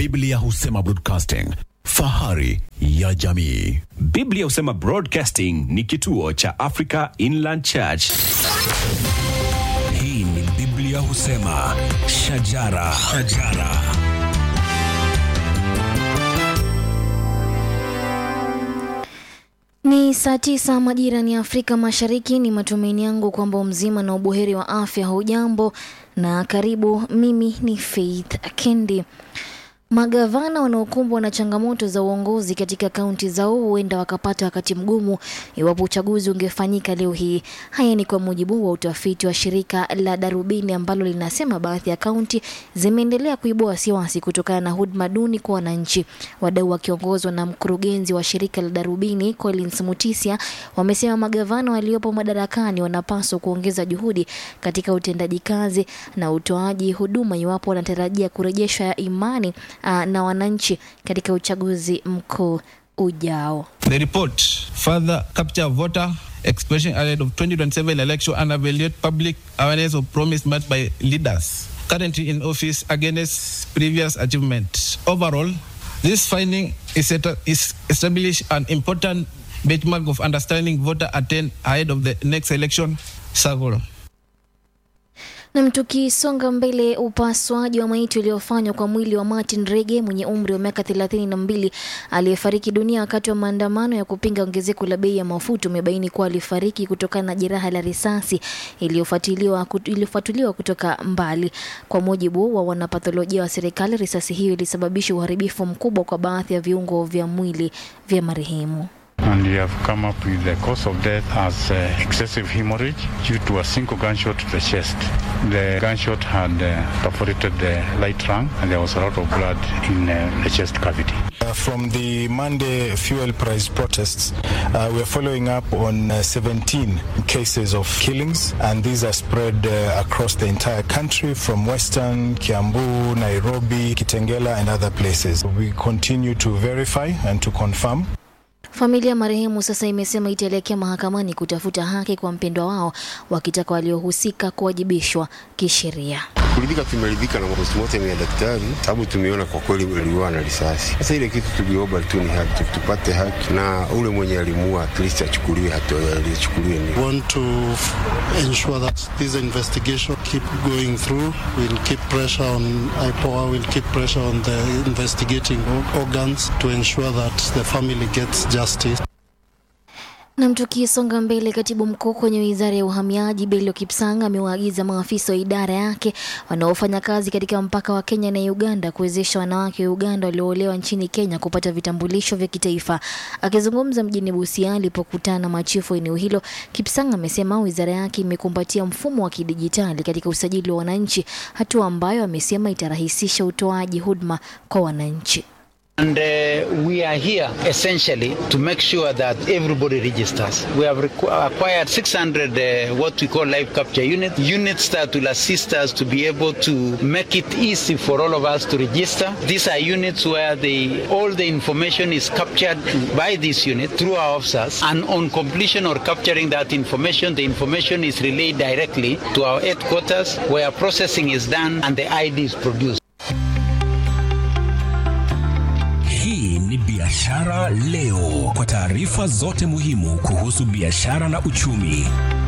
Biblia husema broadcasting, fahari ya jamii. Biblia husema Broadcasting ni kituo cha Africa Inland Church. Hii ni Biblia husema shajara, shajara. Ni saa tisa majira ni Afrika Mashariki. Ni matumaini yangu kwamba mzima na ubuheri wa afya. Hujambo na karibu. Mimi ni Faith Kendi. Magavana wanaokumbwa na changamoto za uongozi katika kaunti zao huenda wakapata wakati mgumu iwapo uchaguzi ungefanyika leo hii. Haya ni kwa mujibu wa utafiti wa shirika la Darubini ambalo linasema baadhi ya kaunti zimeendelea kuibua wasiwasi kutokana na huduma duni kwa wananchi. Wadau wakiongozwa na mkurugenzi wa shirika la Darubini Collins Mutisia wamesema magavana waliopo madarakani wanapaswa kuongeza juhudi katika utendaji kazi na utoaji huduma iwapo wanatarajia kurejesha imani uh, na wananchi katika uchaguzi mkuu ujao. The report further capture voter expression ahead of 2027 election and evaluate public awareness of promise made by leaders currently in office against previous achievement. Overall, this finding is, set, is establish an important benchmark of understanding voter attain ahead of the next election cycle. Nam, tukisonga mbele, upasuaji wa maiti uliofanywa kwa mwili wa Martin Rege mwenye umri wa miaka thelathini na mbili aliyefariki dunia wakati wa maandamano ya kupinga ongezeko la bei ya mafuta umebaini kuwa alifariki kutokana na jeraha la risasi iliyofuatiliwa iliyofuatiliwa kutoka mbali. Kwa mujibu wa wanapatholojia wa serikali, risasi hiyo ilisababisha uharibifu mkubwa kwa baadhi ya viungo vya mwili vya marehemu. And we have come up with the cause of death as uh, excessive hemorrhage due to a single gunshot to the chest. The gunshot had uh, perforated the right lung and there was a lot of blood in uh, the chest cavity. Uh, from the Monday fuel price protests, uh, we're following up on uh, 17 cases of killings, and these are spread uh, across the entire country from Western, Kiambu, Nairobi, Kitengela, and other places. We continue to verify and to confirm. Familia ya marehemu sasa imesema itaelekea mahakamani kutafuta haki kwa mpendwa wao, wakitaka waliohusika kuwajibishwa kisheria. Kuridhika, tumeridhika na postmortem ya daktari, sababu tumeona kwa kweli aliuawa na risasi. Sasa ile kitu tuliomba tu ni haki, tupate haki na ule mwenye alimuua at least achukuliwe hatua aliyochukuliwe. Ni want to ensure that this investigation keep going through. We'll keep pressure on IPOA, we'll keep pressure on the investigating organs to ensure that the family gets justice. Nam, tukisonga mbele, katibu mkuu kwenye wizara ya uhamiaji Bello Kipsang amewaagiza maafisa wa idara yake wanaofanya kazi katika mpaka wa Kenya na Uganda kuwezesha wanawake wa Uganda walioolewa nchini Kenya kupata vitambulisho vya kitaifa. Akizungumza mjini Busia alipokutana na machifu eneo hilo, Kipsang amesema wizara yake imekumbatia mfumo wa kidijitali katika usajili wa wananchi, hatua ambayo amesema itarahisisha utoaji huduma kwa wananchi. And uh, we are here essentially to make sure that everybody registers. We have requ- acquired 600 uh, what we call live capture units, units that will assist us to be able to make it easy for all of us to register. These are units where the, all the information is captured by this unit through our officers, and on completion or capturing that information, the information is relayed directly to our headquarters where processing is done and the ID is produced. Hii ni Biashara Leo, kwa taarifa zote muhimu kuhusu biashara na uchumi.